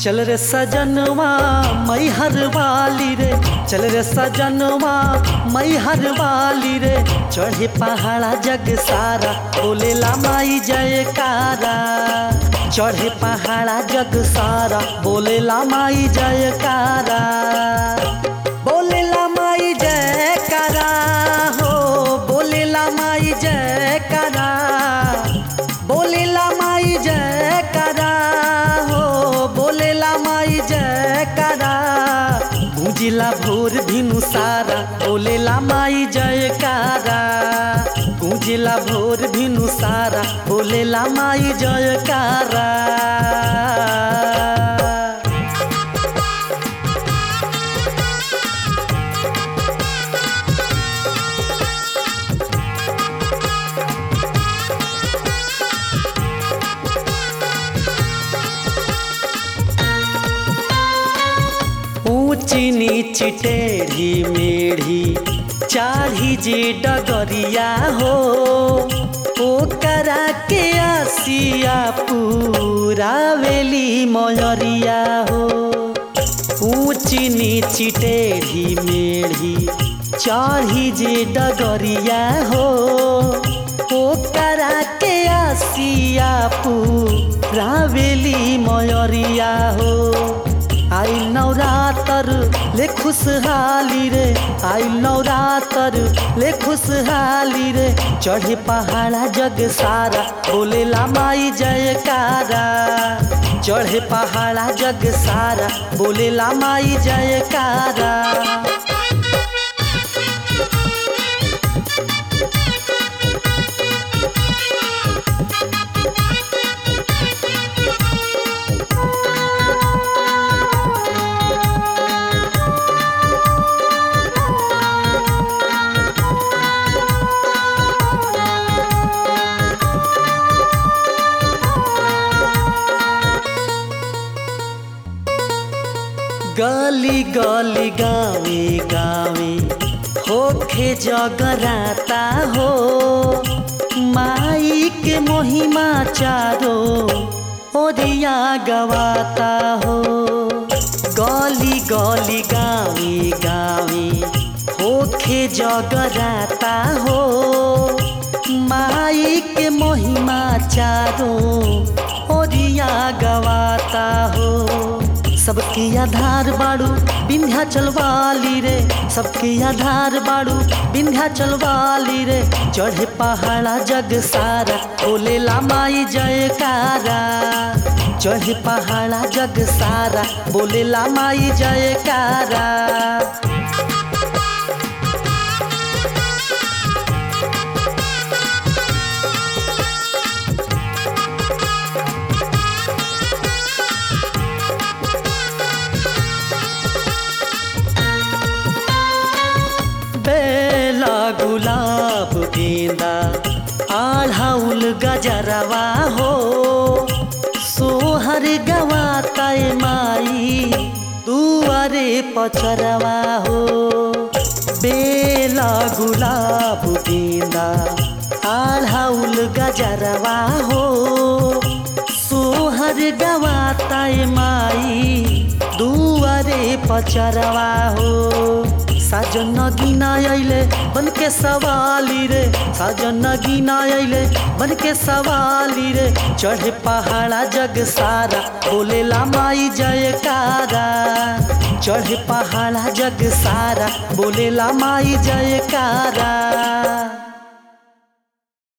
चल रे सजनवा मई हर वाली रे चल रे सजनवा मई हर वाली रे चढ़े पहाड़ा जग सारा बोलेला माई जयकारा चढ़े पहाड़ा जग सारा बोलेला माई जयकारा बोलेला माई जयकारा हो बोलेला माई जयकारा बोलेला माई जयकारा हो बोलेला माई जयकारा गुंजिला भोर भिनु सारा बोलेला माई जयकारा गुंजिला भोर भिनु सारा बोलेला माई जयकारा ऊंची नीची टेढ़ी मेढ़ी चाढ़ी जे डगरिया हो ओकरा के आसिया पूरा वेली मयरिया हो ऊंची नीची टेढ़ी मेढ़ी चाढ़ी जे डगरिया हो ओकरा के आसिया पूरा वेली मयरिया हो आई नवरातर ले खुशहाली रे आई नवरातर ले खुशहाली रे चढ़े पहाड़ा जग सारा बोलेला माई जयकारा चढ़े पहाड़ा जग सारा बोलेला माई जयकारा गली गली गावे गावे होखे जगराता हो माई के महिमा चारो ओरिया गवाता हो गली गली गावे गावे होखे जगराता हो माई के महिमा चारो ओरिया गवाता हो सबके आधार बाड़ू विंध्याचल वाली रे सबके आधार बाड़ू विंध्याचल वाली रे चढ़े पहाड़ा जग सारा बोलेला माई जयकारा चढ़े पहाड़ा जग सारा बोलेला माई जयकारा बेला गुलाब गेंदा आढ़ाउल गजरवा हो सोहर गवाता माई दुआरे पचरवा हो बेला गुलाब गेंदा आढ़ाउल गजरवा हो सोहर गवाता माई दुआरे पचरवा हो साजन गिना अइले बन के सवाली रे साजन गिना अइले बन के सवाली रे चढ़े पहाड़ा जग सारा बोलेला माई जयकारा चढ़े पहाड़ा जग सारा बोलेला माई जयकारा